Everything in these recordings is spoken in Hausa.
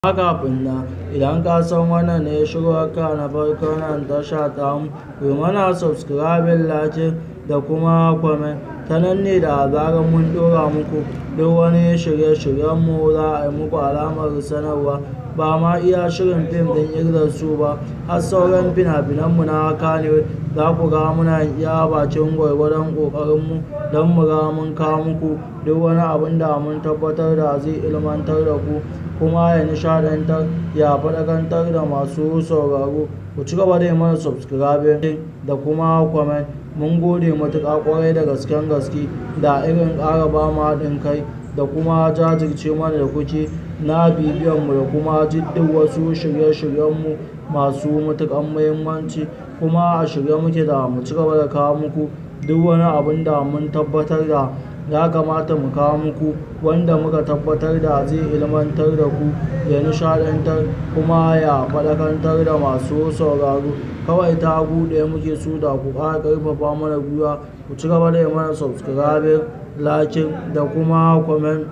amma kafin nan idan ka san wannan ne shigowarka na farko nan tasha tamu ku yi mana subscribing like da kuma comment ta nan ne da zarar mun ɗora muku duk wani shirye-shiryenmu za a yi muku alamar sanarwa ba ma iya shirin fim ɗin irin su ba har sauran fina-finanmu na Kannywood za ku ga muna iya bakin gwargwadon ƙoƙarinmu don mu ga mun kawo muku duk wani abin da mun tabbatar da zai ilmantar da ku kuma ya nishaɗantar ya faɗakantar da masu sauraro ku ci gaba da yi mana subscribing da kuma comment mun gode matuƙa ƙwarai da gasken gaske da irin ƙara ba mu haɗin kai da kuma jajirce mana da kuke na bibiyanmu da kuma duk wasu shirye-shiryenmu masu matuƙar muhimmanci kuma a shirye muke da mu ci gaba da kawo muku duk wani abin da mun tabbatar da ya kamata mu kawo muku wanda muka tabbatar da zai ilmantar da ku ya nishaɗantar kuma ya faɗakantar da masu sauraro kawai ta ɗaya muke so da ku ƙara ƙarfafa mana gwiwa ku ci gaba da yi mana subscribing like da kuma comment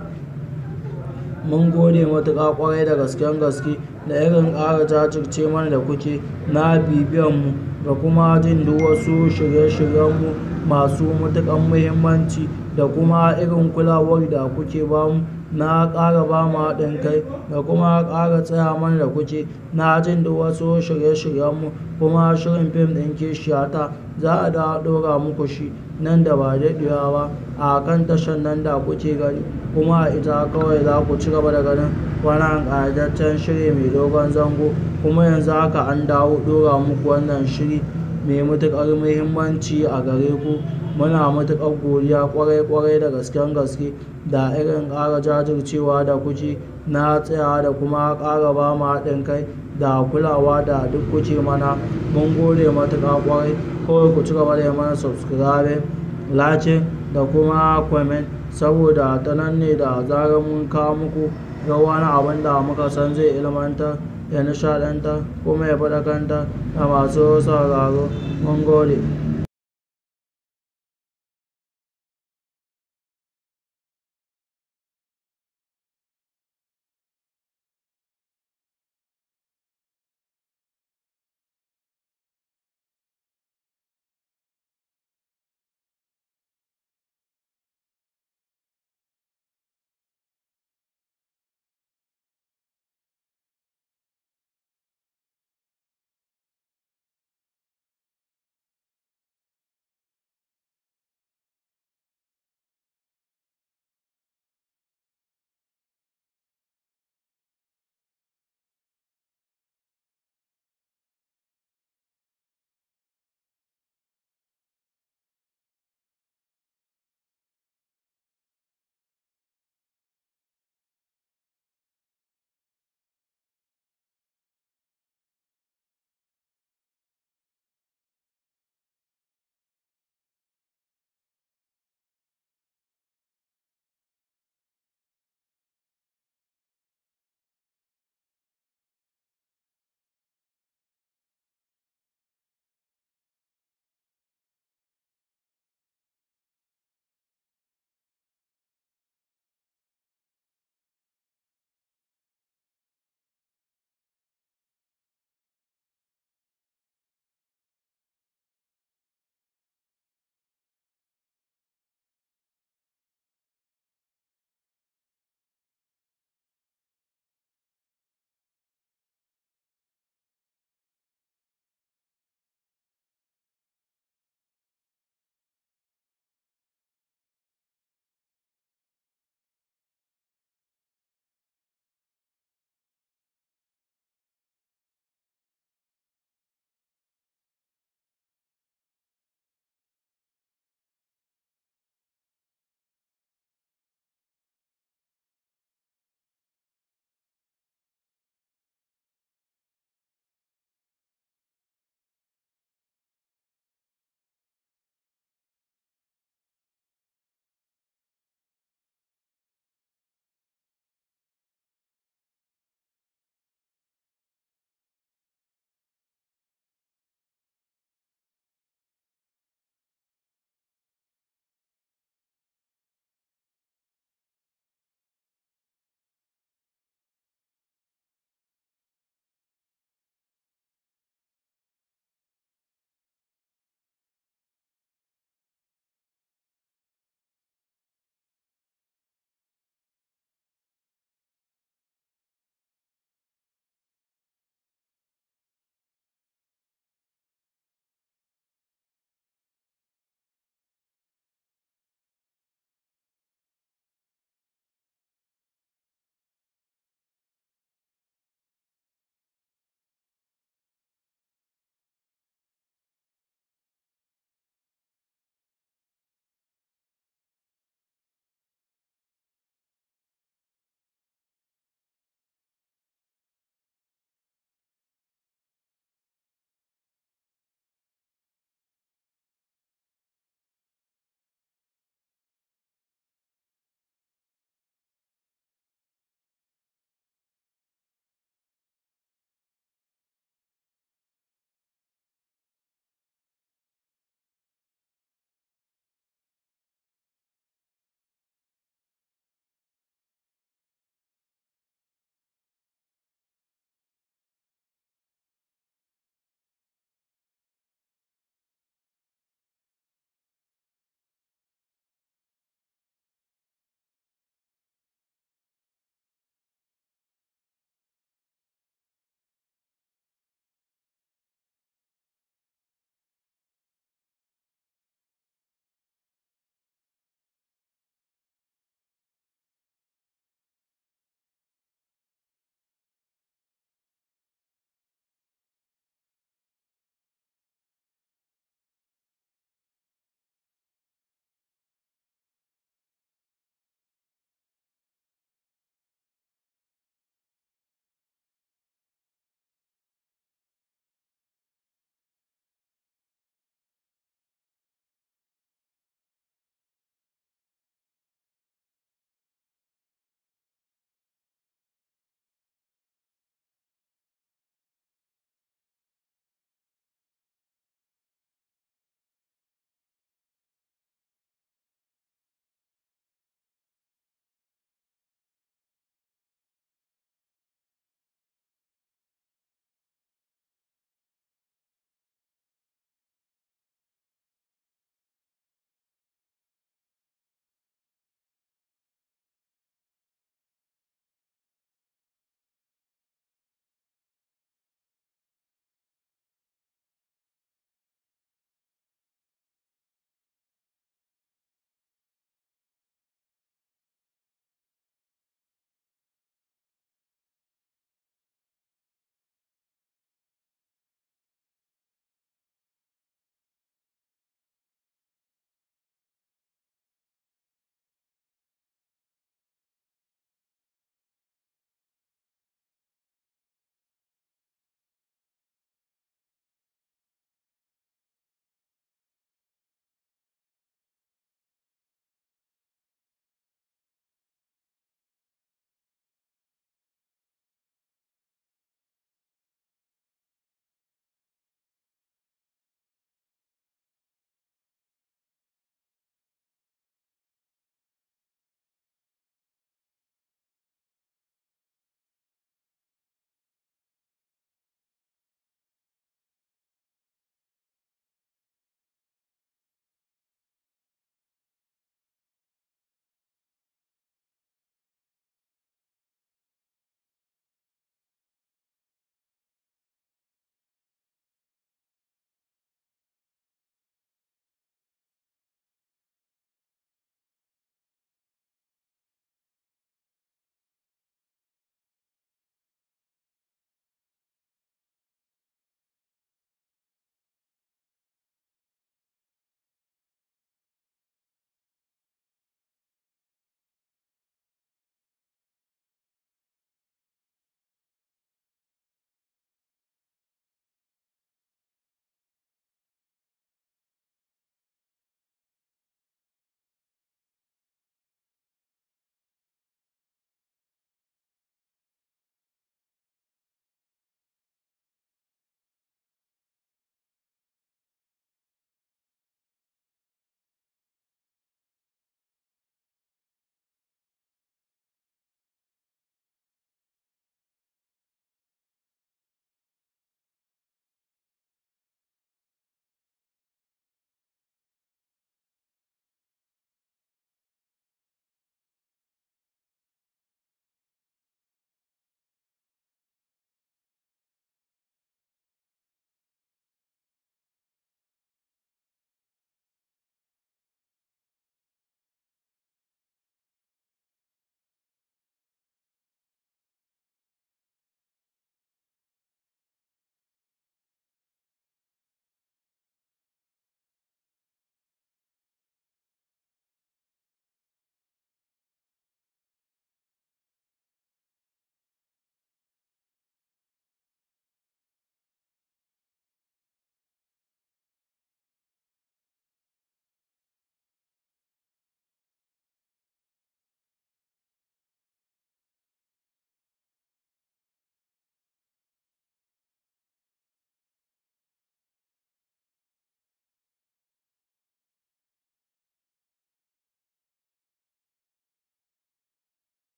mun gode matuƙa ƙwarai da gasken gaske da irin ƙara jajirce mana da kuke na bibiyanmu da kuma jin duk wasu shirye-shiryenmu masu matuƙar muhimmanci da kuma irin kulawar da kuke bamu na ƙara ba mu haɗin kai da kuma ƙara tsaya mana da kuke na jin duk wasu shirye-shiryenmu kuma shirin fim ɗin kishiyata za a dawo ɗora muku shi nan da ba daɗewa ba a kan tashar nan da kuke gani kuma a ita kawai za ku ci gaba da ganin wannan ƙayataccen shiri mai dogon zango kuma yanzu haka an dawo ɗora muku wannan shiri mai matuƙar muhimmanci a gare ku muna matuƙar godiya ƙwarai-ƙwarai da gasken gaske da irin ƙara jajircewa da kuke na tsayawa da kuma ƙara ba mu haɗin kai da kulawa da duk kuke mana mun gode matuƙa ƙwarai kawai ku ci gaba da yi mana subscribing like da kuma comment saboda ta nan ne da zarar mun kawo muku ga wani abin da muka san zai ilmantar ya nishaɗantar kuma ya faɗakantar da masu sauraro mun gode